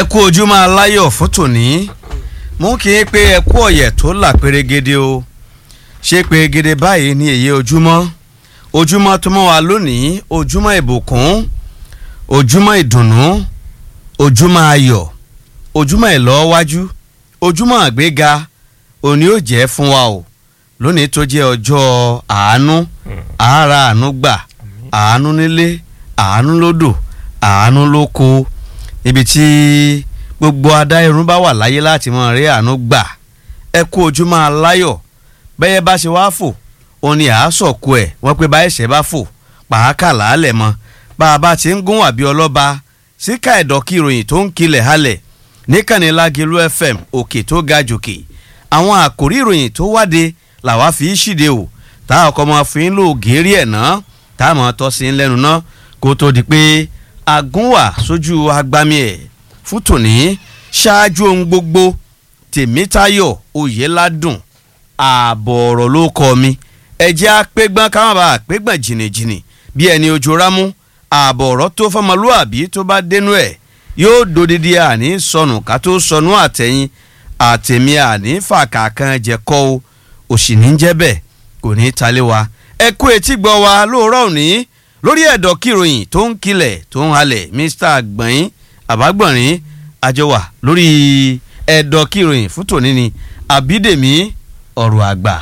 ẹ kú ojúmọ́ aláyọ̀ fún tòní mú kí n pé ẹ kú ọ̀yẹ̀ tó là pérégede o ṣé pérégede báyìí ní èyí ojúmọ́ ojúmọ́ tó mọ́ wa lónìí ojúmọ́ ìbùkún ojúmọ́ ìdùnnú ojúmọ́ ayọ̀ ojúmọ́ ìlọ́wájú ojúmọ́ àgbéga òní ò jẹ́ fún wa o lónìí tó jẹ́ ọjọ́ àánú àárà àánú gbà àánú nílé àánú lódò àánú lóko ibi tí gbogbo adá irun bá wà láyé láti mọ rí àánú gbà ẹ kú ojúmọ́ aláyọ̀ bẹ́yẹ bá ṣe wá fò òun ni àásọ̀kù ẹ̀ wọ́n pé bá ẹ̀ṣẹ̀ bá fò pàákà làálẹ̀ mọ́ bá a bá ti ń gún wàbí ọlọ́ba síkà ẹ̀dọ̀kí ìròyìn tó ń kilẹ̀ halẹ̀ níkànnì Lágelú FM òkè tó ga jòkè àwọn àkòrí ìròyìn tó wáde làwa fi í ṣìde o tá a kọ́ mọ́ fi ń lò gírí ẹ̀ ná tá a mọ̀ tọ́ sí ń lẹ́nu ná kó tó di pé agúnwà sójú agbami ẹ̀ fún tòní ṣáájú ohun gbogbo tèmítayọ̀ oyèládùn ààbọ̀ ọ̀rọ̀ ló kọ́ mi ẹ̀jẹ̀ apẹ́gbọ́n káwọn bá apẹ́gbọ́n jìnnìjìnnì bí ẹni ojú rámú ààbọ̀ ọ̀rọ̀ tó fọmọlúàbí tó bá dénú ẹ̀ yóò dodidi àní sọnù ká tó sọnù àtẹ̀yìn àtẹ̀mí àní fàkàkan jẹ̀kọ́ o òsì ní jẹ́ bẹ́ẹ̀ kò ní í talé wa ẹ kú etí gbọ́ wa lóòrọ̀ òní lórí ẹ̀dọ̀ kìròyìn tó ń kilẹ̀ tó ń halẹ̀ Mr. àgbọ̀nrín àbágbọ̀nrín àjọwà lórí ẹ̀dọ̀ kìròyìn fún tòní ni àbídèmí ọ̀rọ̀ àgbà.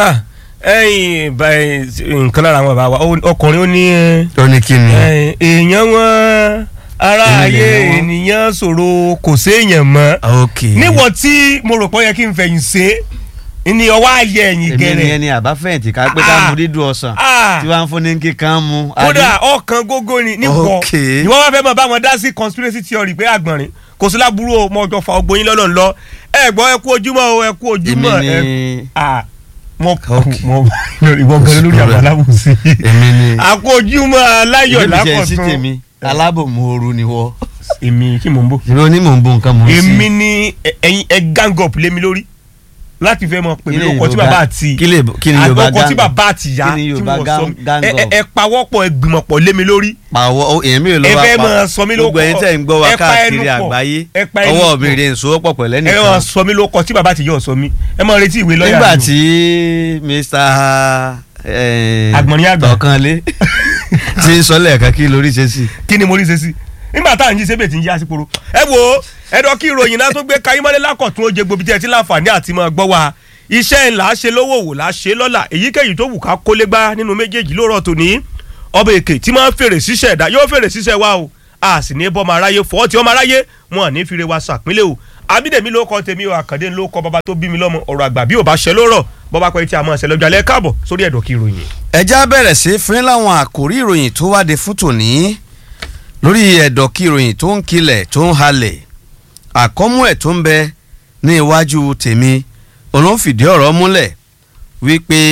ẹyin nǹkan lára àwọn bàbá wa ọkùnrin ó ní. ó ní kí ni. èèyàn wọn ara ayé Ènìyàn wọn. ènìyàn ṣòro kò séèyàn mọ́ ok níwọ̀n tí mo rò pé ó yẹ kí n fẹ̀yìn ṣe é ni ọwọ́ ayé ẹ̀yìn èmi ni gẹ̀rẹ̀ ẹni àbáfẹ̀yìntì ká pé ká Ah. mu dídùn ọ̀sán Ah. tí wàá ń fún ní kíkan mu. kódà ọkàn gógó ni níwọ̀ Ok. ìwọ wá fẹ́ mọ̀ bá wọn dá sí conspiracy theory pé àgbọ̀nrin kò sí láburú o mọ ọjọ́ fa ogbóyin lọ́nà lọ ẹ gbọ́ ẹ kú ojúmọ́ o ẹ kú ojúmọ́ èmi ẹ ni ah mo Ok. mo ìwọ gan lórí àwọn alábùsí èmi ni àkó ojúmọ́ aláyọ̀ èmi jẹ́ sí lákọ̀tún tèmi alábòmooru ni wọ́ èmi kí mò ń bò ìró ní mò ń bo nǹkan mò ń sí. èmi ni ẹ- ẹyin ẹ gang up lé mi lórí láti fẹ́ mọ pèmí Kí ni lóko tí Yorùbá- bàbá àti kí lè- kí ni Yorùbá àgbọ̀kọ tí gang- bàbá àti ìyá kí ni tí Yorùbá wọ́n gang- sọ mi gang ẹ- ẹ- up? ẹ pawọ́pọ̀ ẹ gbìmọ̀pọ̀ lé mi lórí pàwọ́ ó èmi ò lọ ẹ wá fẹ́ pa máa sọ mí lóko gbogbo ẹ̀yin tẹ̀ ń gbọ́ wa ẹ pa káàkiri ẹnu pọ̀, àgbáyé ẹ pa ẹnu ọwọ́ pọ̀. mi rè ń sowọ́pọ̀ pẹ̀lú ẹ máa ẹnìkan. sọ mí lóko tí bàbá àti ìyá ò sọ mí ẹ máa retí ìwé lọ́yà nígbà mi o. tí Mr. eh, Àgbọ̀nrín àgbà. Tọ̀kànlé ti ń sọ lẹ́ẹ̀kan kí lórí ṣe sí. kí ni mo rí ṣe sí nígbà tá à ń jí sébè tí ń yá sí poro ẹ wo ẹdọ kí ìròyìn náà tó gbé kayimọ́lé lákọ̀tún ó jẹ gbobi tí ẹ ti láǹfààní àti máa gbọ́ wa iṣẹ́ ńlá ṣe lówó wò lá ṣe lọ́la èyíkéyìí tó wù ká kólé gbá nínú méjèèjì lóòrọ̀ tòní ọba èkè tí máa ń fèrè síṣẹ́ ẹ̀dá yóò fèrè síṣẹ́ wa o a sì ní bọ́ ọmọ aráyé fọ́ tí ọmọ aráyé wọn à ní fi re wa sàpínlẹ̀ o abídèmí ló kọ́ tèmi o àkàndé ló kọ́ bàbá tó bí mi lọ́mọ ọ̀rọ̀ àgbà bí ò bá ṣẹ lórọ̀ bọ́bá pẹ́ tí a máa ṣẹ lọ́jọ́ alẹ́ káàbọ̀ sórí ẹ̀dọ̀ kí ìròyìn. ẹja bẹ̀rẹ̀ sí fún láwọn àkòrí ìròyìn tó wáde fún tòní lórí ẹ̀dọ̀ kí ìròyìn tó ń kilẹ̀ tó ń halẹ̀ àkọ́mú ẹ̀ tó ń bẹ ní iwájú tèmi olóńfìdí ọ̀rọ̀ múlẹ̀ wípé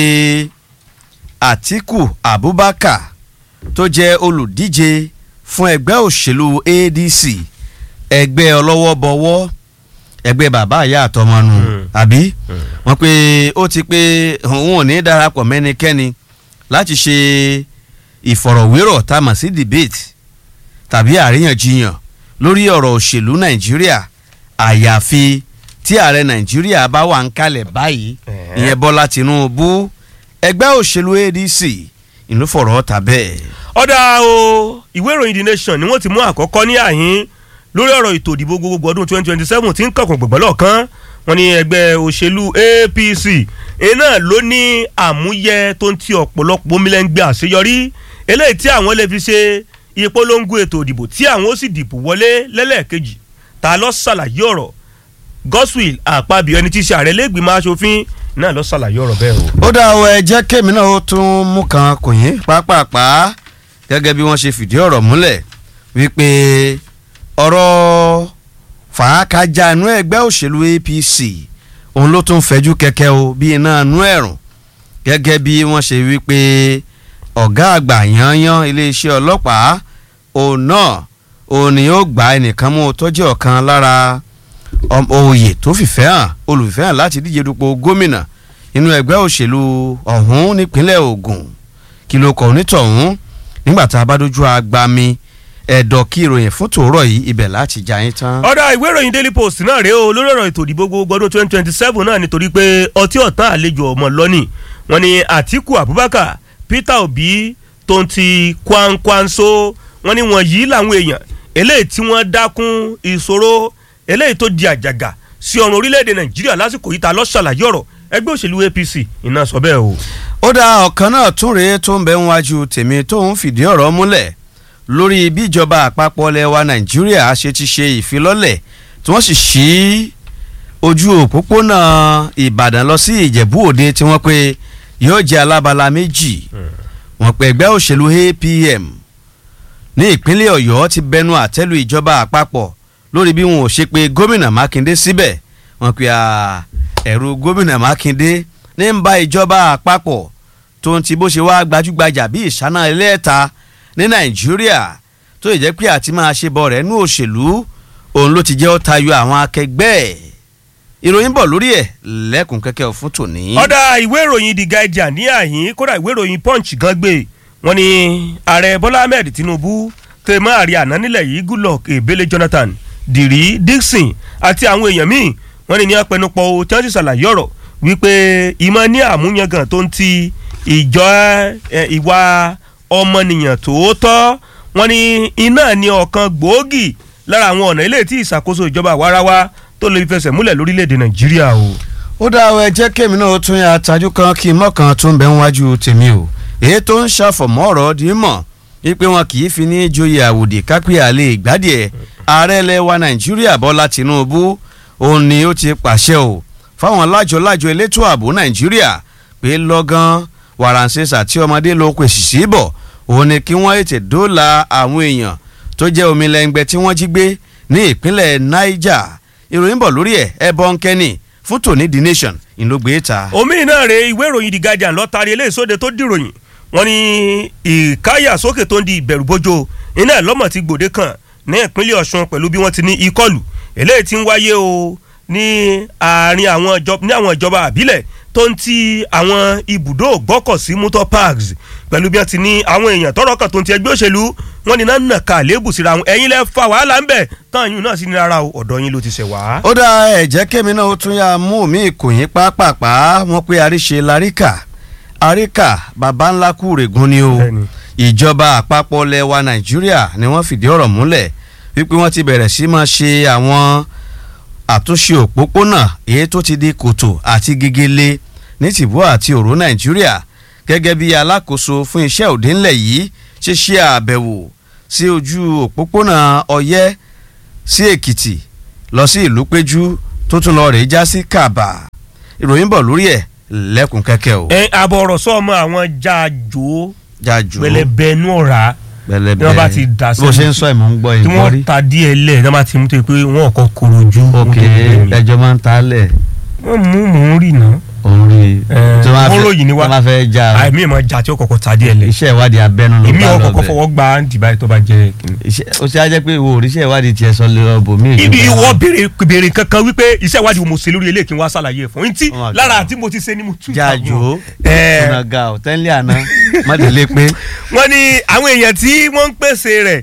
Àtíkù Abubakar tó jẹ́ olùdíje fún ẹgbẹ́ òṣèlú ADC ẹgbẹ́ ọlọ́wọ́bọwọ́ ẹgbẹ́ bàbá àyà àtọmọnù Mm. àbí wọ́n pé ó ti pé òun ò ní darapọ̀ mẹ́nikẹ́ni láti ṣe ìfọ̀rọ̀wérọ̀ tá a mọ̀ sí debate tàbí àríyànjiyàn lórí ọ̀rọ̀ òṣèlú Nàìjíríà àyàfi tí ààrẹ Nàìjíríà bá wà ń kalẹ̀ báyìí Ẹ̀hẹ́. ìyẹn Bọ́lá Tinubu ẹgbẹ́ òṣèlú ADC ìlú fọ̀rọ̀ ọ̀tà bẹ́ẹ̀. ọ̀dà o ìwé ìròyìn the nation ni wọ́n ti mú àkọ́kọ́ ní àhín lórí ọ̀rọ̀ ètò ìdìbò gbogbogbò ọdún 2027 tí ń kọ̀kùn gbọ̀gbọ́ lọ́ọ̀kan wọ́n ní ẹgbẹ́ òṣèlú APC iná ló ní àmúyẹ tó ń ti ọ̀pọ̀lọpọ̀ omilẹ́ngbẹ́ àṣeyọrí eléyìí tí àwọn lè fi ṣe ìpolongo ètò ìdìbò tí àwọn ó sì dìbò wọlé lẹ́lẹ́ẹ̀kejì ta ló ṣàlàyé ọ̀rọ̀ Godswill Àpábíọ́ ẹni tí í ṣe ààrẹ lẹ́gbìmọ̀ aṣòfin náà ló ṣàlàyé ọ̀rọ̀ bẹ́ẹ̀ o. ó dá ọ ẹ jẹ́ kémi náà ó tún mú kan kò yín pápápá gẹ́gẹ́ bí wọ́n ṣe fìdí ọ̀rọ̀ múlẹ̀ wípé ọ̀rọ̀ fàákàjà inú ẹgbẹ́ òṣèlú APC òun ló tún fẹjú kẹ̀kẹ́ o bí iná inú ẹ̀rùn gẹ́gẹ́ bí wọ́n ṣe wípé ọ̀gá àgbà yanyan iléeṣẹ́ ọlọ́pàá òun náà òun ni ó gba ẹnìkan mú tó jẹ́ ọ̀kan lára ọm- oyè tó fìfẹ́ hàn olùfẹ́ hàn láti díje dupò gómìnà inú ẹgbẹ́ òṣèlú ọ̀hún nípínlẹ̀ Ògùn kí ló kọ onítọ̀hún nígbà tá a bá dojú agbami ẹ̀dọ̀ kí ìròyìn fún tòórọ̀ yìí ibẹ̀ láti já yín tán. ọ̀dà ìwé ìròyìn daily post náà rèé o lórí ọ̀rọ̀ ètò ìdìbò gbogbo ọdún twenty twenty seven náà nítorí pé ọtí ọ̀tán àlejò ọmọ lọ́nì wọn ni Àtíkù Abubakar Peter Obi tó ń ti Kwankwanso wọn ni wọn yìí làwọn èèyàn eléyìí tí wọ́n dákún ìṣòro eléyìí tó di àjàgà sí ọ̀run orílẹ̀-èdè Nàìjíríà lásìkò yìí ta ló ṣàlàyé ọ̀rọ̀ ẹgbẹ́ òṣèlú APC iná sọ bẹ́ẹ̀ o. ó dá ọ̀kan náà tún rèé tó ń bẹ ń wájú tèmi tó ń fìdí ọ̀rọ̀ múlẹ̀ lórí bí ìjọba àpapọ̀ ilẹ̀ wa nàìjíríà ṣe ti ṣe ìfilọ́lẹ̀ tí wọ́n sì ṣí ojú òpópónà ìbàdàn lọ sí ìjẹ̀bú òde tí wọ́n pe yóò jẹ́ alábala méjì wọ́n pe ẹgbẹ́ òṣèlú APM ní ìpínlẹ̀ ọ̀yọ́ ti bẹnu àtẹ́lu ìjọba àpapọ̀ lórí bí wọn ò ṣe pé gómìnà mákindé síbẹ̀ wọ́n pe ẹ̀rù gómìnà mákindé ní ń bá ìjọba àpapọ̀ tó ń ti bó ṣe wá gbajúgbajà bí ìṣáná ẹlẹ́ẹ̀ta ní nàìjíríà tó yẹ jẹ́ pé àti máa ṣe bọ̀ rẹ̀ nú òṣèlú òun ló ti jẹ́ ó tayọ àwọn akẹgbẹ́ ẹ̀ ìròyìn bọ̀ lórí ẹ̀ lẹ́kùn kẹ́kẹ́ fún tòní. ọ̀dà ìwé ìròyìn The Guardian ní àyín kódà ìwé ìròyìn Punch gan gbé wọn ni ààrẹ Bọ́lá Ahmed Tinubu tèmọ́ àrí àná nílẹ̀ yìí Goodluck Ebele Jonathan Dìrí Dixon àti àwọn èèyàn míì wọn ni ní apẹnupọ̀ o tí wọ́n ti ṣàlàyé ọ̀rọ̀ wípé ìmọ̀ ní àmúyangàn tó ń ti ìjọ ìwà ọmọnìyàn tòótọ́ wọn ni iná ní ọ̀kan gbòógì lára àwọn ọ̀nà ilé tí ìṣàkóso ìjọba àwarawa tó lè fẹsẹ̀ múlẹ̀ lórílẹ̀‐èdè nàìjíríà o. ó dá ọ ẹ jẹ́ kémi náà tún yà tajú kan kí mọ́kàn tún bẹ́ ń wájú tèmi o èyí tó ń ṣàfọ̀mọ́ ọ̀rọ̀ di mọ̀ wípé wọn kì í fi ní joyè àwòdì kápẹ́ àlè ìgbádìẹ ààrẹ ilẹ̀ wa nàìjíríà bọ́lá tìǹbù òun ni ó ti pàṣẹ o fáwọn lájọ-lájọ elétò ààbò nàìjíríà pé lọ́gán wàràǹsẹ̀sà tí ọmọdé ló pèsè sí bọ̀ òun ni kí wọ́n ètè dóòlà àwọn èèyàn tó jẹ́ omi lẹ́ngbẹ́ tí wọ́n jí gbé ní ìpínlẹ̀ niger ìròyìn bọ̀ lórí ẹ̀ ẹ̀ bọ́ ń kẹ́ni fún tòní the nation ìlógbé ta. omi náà rè ìwé ìròyìn The Guardian lọ́tàrí eléyìí sóde tó dìròyìn wọ́n ní ìkáyàsókè tó ń di ìbẹ̀rùbojo iná lọ́mọ̀ ti gbòde kan ní ìpínlẹ̀ Ọ̀ṣun pẹ̀lú bí wọ́n ti ní ìkọlù eléyìí ti ń wáyé o ní àárín àwọn ìjọba àbílẹ̀ tó ń ti àwọn ibùdó gbọ́kọ̀sí motor parks pẹ̀lú bí wọ́n ti ní àwọn èèyàn tọ́rọ̀ kan tó ń ti ẹgbẹ́ òṣèlú wọn ni náà nàka lébù síra wọn ẹ̀yin lẹ́ fa wàhálà ń bẹ̀ tán yín náà sí ní rárá o ọ̀dọ̀ yín ló ti ṣẹ̀ wá. ó dá ẹ̀jẹ̀ kémi náà ó tún yá mú mi ìkòyín pápápá wọn pé àríṣe laríkà àríkà baba ńlá kú règùn ni o ìjọba àpapọ̀ lẹwa nàìjíríà ni wọ́n fìdí ọ̀rọ̀ múlẹ̀ wípé wọ́n ti bẹ̀rẹ̀ sí máa ṣe àwọn àtúnṣe òpópónà èyí tó ti di kòtò àti gegele ní tìbú àti òró nàìjíríà gẹ́gẹ́ bí alákòóso fún iṣẹ́ òde ńlẹ̀ yìí ṣe ṣe àbẹ̀wò sí ojú òpópónà ọyẹ́ sí èkìtì lọ sí ìlú péjú tó tún lọ rèé já sí kàbà ìròyìn bọ̀ lórí ẹ̀ lẹ́kùn kẹ́kẹ́ o. ẹ àbọ̀ ọ̀rọ̀ sọ ọmọ àwọn jáàjò jáàjò pẹlẹbẹnú ọ̀rá pẹlẹbẹ tí wọ́n bá ti dà sí bó ṣe ń sọ ìmọ̀ ń gbọ́ tí ìgbọ́ rí. wọ́n ta díẹ̀ lẹ̀ tí wọ́n bá ti mú tó yẹ pé wọ́n kọ́ koro ojú. ok ẹjọ́ máa ń ta lẹ̀ wọ́n mú mò ń rì náà. òun rí i. Ẹ, tí wọ́n wọ́n ròyìn ní wa. wọ́n máa fẹ́ já àìmí ìmọ̀ jà tí ó kọ̀kọ́ ta díẹ̀ lẹ̀. iṣẹ́ ìwádìí abẹ́nú ló èmi bá ò lọ kọ̀kọ́ bẹ̀. fọwọ́ gba dìbà tó bá jẹ́ kìnnì. Iṣẹ́- ó ṣe á jẹ́ pé ìwọ òrìṣẹ́ ìwádìí tiẹ̀ sọ lè ọbọ̀ mí. ibi ìwọ béèrè béèrè kankan wípé iṣẹ́ ìwádìí wo mo ṣe lórí eléyìí kí n wá ṣàlàyé ẹ̀ fún yín tí Oh my God. lára àti mo ti ṣe ni mo tún jáàjò Ẹ. ọ̀nàgà ọ̀tẹ́lẹ̀ àná mọ́tẹ́lẹ̀ pé wọ́n ní àwọn èèyàn tí wọ́n ń pèsè rẹ̀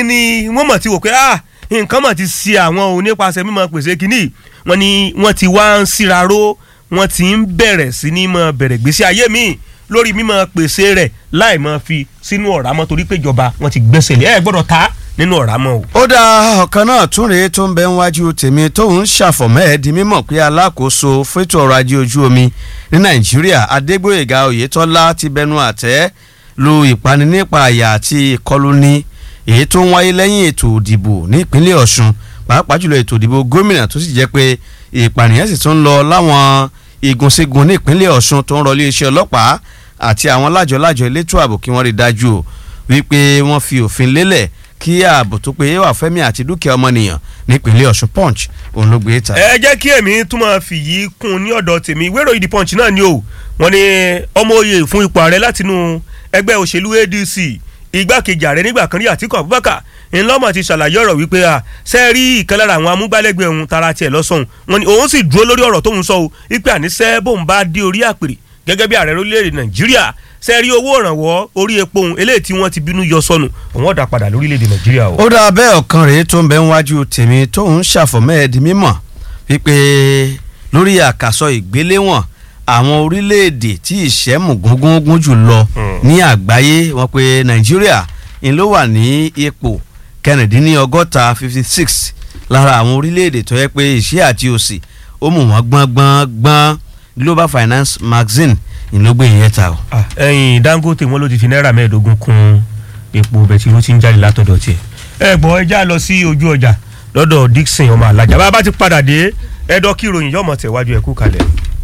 ni wọ́n mọ̀ ti wò pé ah nǹkan mọ̀ ti ṣe àwọn ò nípasẹ̀ mímọ̀ pèsè kínní wọ́n ní wọ́n ti wá ń síraró wọ́n ti ń bẹ̀rẹ̀ sí ní mọ̀ bẹ̀rẹ̀ gbèsè ayé mi lórí mímọ̀ pèsè rẹ̀ láì mọ̀ fi sínú ọ̀rá mọ́ torí pé ìjọba wọ́n ti gbẹ́sẹ̀ lé ẹ̀ gbọ́dọ̀ ta nínú ọ̀rá mọ́ o. ó dá ọ̀kan náà tún rèé tó ń bẹ níwájú tèmi tóun ṣàfọ̀mọ́ ẹ̀ di mímọ̀ pé alákòóso fẹ́tò ọrọ̀ ajé ojú omi ní nàìjíríà adégbòyèga oyètọ́lá ti bẹnu àtẹ́ lu ìpani nípa àyà àti ìkọluni èyí tó ń wáyé lẹ́yìn ètò ìdìbò ní ìpínlẹ̀ ọ̀ṣun pàápàá jùlọ ètò ìdìbò gómìnà tó sì jẹ́ pé ìpànìyàn sì tún ń lọ láwọn igunṣẹ́gun ní ìpínlẹ̀ ọ̀ṣun tó ń rọ iléeṣẹ́ ọlọ́pàá àti àwọn lájọ-lájọ elétò ààbò kí wọ́n rí dájú o wípé wọ́n fi òfin lélẹ̀ kí ààbò tó péye wà fẹ́mi àti dúkìá ọmọnìyàn nípínlẹ̀ ọ̀ṣun punch òun ló gbé ta. ẹ jẹ́ kí èmi tún máa fi yìí kún un ní ọ̀dọ̀ tèmi ìwé ìròyìn the punch náà ni o wọ́n ní ọmọ oyè fún ipò ààrẹ látinú ẹgbẹ́ òṣèlú adc igbákejì ààrẹ nígbà kan rí àtíkù abubakar ńlọ́mọ̀ ti ṣàlàyé ọ̀rọ̀ wípé a ṣe rí ìkan lára àwọn amúgbálẹ́gbẹ̀ẹ́ òun tara tiẹ̀ lọ́sọ̀hún wọ́n ní òun sì dúró lórí ọ̀rọ̀ tóun sọ o wípé àníṣe bóun bá dé orí àpèrè gẹ́gẹ́ bí ààrẹ orílẹ̀-èdè nàìjíríà sẹ́ẹ̀rí owó ìrànwọ́ orí epo ohun eléyìí tí wọ́n ti bínú yọ sọnù òun ọ̀dà padà lórílẹ̀-èdè nàìjíríà o. ó dáa bẹ́ẹ̀ ọ̀kan rèé tó ń bẹ níwájú tèmi tóun ṣàfọ̀mẹ́ẹ̀dì mímọ̀ wípé lórí àkàsọ ìgbéléwọ̀n àwọn orílẹ̀-èdè tí ìṣẹ́mù gúngún jù lọ ní àgbáyé wọn pé nàìjíríà ń ló wà ní ipò kẹrìndínlọ́gọ́ta fifty six lára àwọn orílẹ̀-èdè tó yẹ pé ìṣẹ́ àti òsì ó mú wọn gbọ́n gbọ́n gbọ́n global finance magazine ìlógbè yẹn ta o. ẹyin dangote wọn ló ti fi náírà mẹ́ẹ̀ẹ́dógún kún epo bẹtiró tí ń jáde látọ̀dọ̀ tiẹ̀. ẹ gbọ́ ẹ já lọ sí ojú ọjà lọ́dọ̀ dixon ọmọ alájà bá a bá ti padà dé ẹ̀dọ́ kí ìròyìn yọ̀mọ̀ tẹ̀wájú ẹ̀kú kalẹ̀.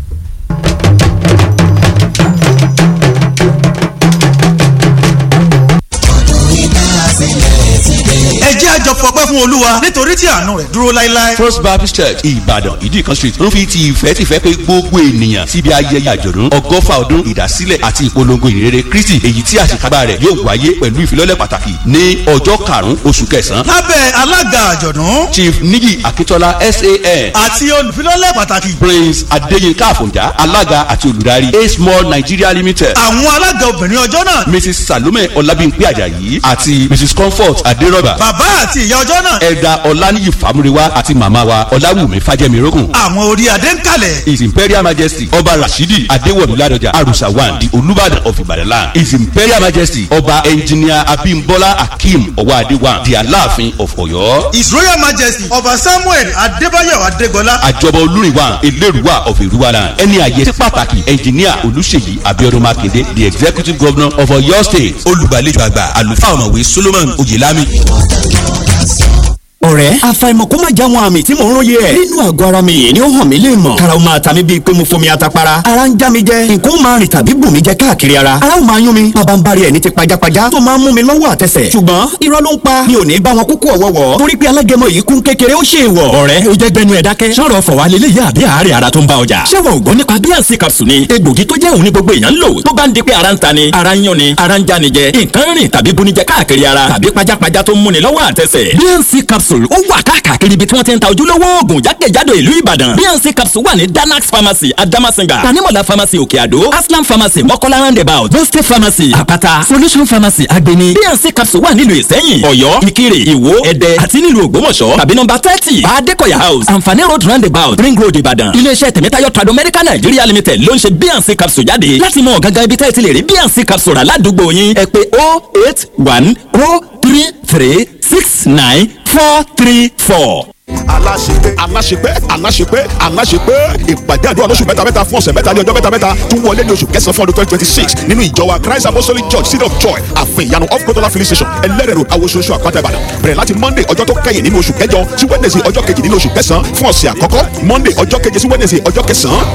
ẹ jẹ́ àjọ fọpẹ́ fún olúwa nítorí tí àánú rẹ̀ dúró láéláé. First Baptist Church Ìbàdàn Ìdíkan Street ń fi ti ìfẹ́ tìfẹ́ pé gbogbo ènìyàn síbi ayẹyẹ àjọ̀dún ọgọ́fà ọdún ìdásílẹ̀ àti ìpolongo ìrere Kristi èyí tí àṣekágbá rẹ̀ yóò wáyé pẹ̀lú ìfilọ́lẹ̀ pàtàkì ní ọjọ́ karùn-ún oṣù kẹsàn-án. lábẹ́ alága àjọ̀dún Chief Níyì Akíntọ́lá SAN àti olùfilọ́lẹ̀ pàtàkì. Prince Adéyínká Àfọ̀njá alága àti olùdarí A Small Nigeria Limited àwọn alága obìnrin ọjọ́ náà. Mrs Salome Ọlábímpé Àjàyí àti Mrs Comfort Adérọ́bà bàbá àti ìyá ọjọ́ náà. Ẹ̀dà Ọláníyì Fámúrewá àti màmá wa Ọláwùmí Fájẹ́mirógùn àwọn orí adé ń kalẹ̀. His Imperial Majesty Ọba Rashidi Adéwọ̀lú Ládọjà Arusa one the Olúbàdàn of Ìbàdàn land. His Imperial Majesty Ọba Engineer Abimbola Akeem Ọwọ́adé one the Aláàfin of Ọ̀yọ́. his royal majesty ọba samuel adébáyọ̀ adégbọlá. Àjọba Olúrinwá Elérùwà of Èrúwà land. Ẹni àyè sí pàtàkì Engineer Olúṣèyí Abíọ́dún Mákindé the Executive Governor of Ọ̀yọ́ State. olùgbàlejò àgbà àlùfáà ọ̀mọ̀wé solomon oyèlámi. ọ̀rẹ́ àfàìmọ̀ kó má já wọn àmì tí mò ń róye ẹ̀. nínú àgọ́ ara mi yìí ni ó hàn mí lè mọ̀. karaw máa ta mi bíi pé mo fomi atapara. ara ń já mi jẹ nǹkan ó máa rìn tàbí bù mí jẹ káàkiri ara. ara ó máa yún mi bàbá ń bari ẹ̀ ní ti pajápajá tó máa ń mú mi lọ́wọ́ àtẹsẹ̀. ṣùgbọ́n irọ́ ló ń pa mi ò ní bá wọn kúkú ọ̀wọ́wọ́. torí pé alágẹmọ yìí kún kékeré ó ṣe é wọ̀. ọ̀rẹ́ o jẹ́ gbẹnu ẹ̀ dákẹ́. sọ̀rọ̀ fọ̀ wá lélẹ́yìí àbí àárẹ̀ ara tó ń bá ọjà. ṣé wọn ò gbọ́ nípa bíànsì capsule ni egbògi tó jẹ́ òun ní gbogbo èèyàn ń lò tó bá ń di pé ara ń ta ni ara ń yún ni ara ń já ni jẹ nǹkan rìn tàbí bunijẹ káàkiri ara tàbí pajápajá tó ń múni lọ́wọ́ àtẹsẹ̀. bíànsì capsule ó wà káàkiri ibi tí wọ́n ti ń ta ojúlówó oògùn jákèjádò ìlú ìbàdàn bnc capsule wà ní danax pharmacy adamasinga tanimola pharmacy òkè àdó aslam pharmacy mọ́kọ́lá roundabout boste pharmacy àpáta solution pharmacy agbeni bnc capsule wà nílùú ìsẹ́yìn ọ̀yọ́ ìkirè ìwó ẹ̀dẹ́ àti nílùú ògbómọ̀ṣọ́ tàbí nọ́mbà thirty adekoya house anfani road roundabout ring road ìbàdàn iléeṣẹ́ tẹ̀mẹ́tayọ̀ trado medical nigeria limited ló ń ṣe bnc capsule jáde láti mọ gangan ibi tẹ́ ẹ ti lè rí bnc capsule rà ládùúgbò yín ẹ pè oh eight one oh three three six nine four three four aláṣepé aláṣepé aláṣepé aláṣepé ìpàdé àdúrà lóṣù mẹ́ta mẹ́ta fún ọ̀sẹ̀ mẹ́ta ní ọjọ́ mẹ́ta mẹ́ta tún wọlé ní oṣù kẹsàn-án fún ọdún twenty twenty six nínú ìjọba christ apostolic church city of joy àfin ìyanu off kotola filling station ẹlẹ́rẹ̀ road awososo àpáta ìbàdàn bẹ̀rẹ̀ láti monday ọjọ́ tó kẹ́yìn nínú oṣù kẹjọ sí wednesday ọjọ́ kejì nínú oṣù kẹsàn-án fún ọ̀sẹ̀ àkọ́kọ́ monday ọjọ́ keje sí wednesday ọjọ́ kẹsàn-án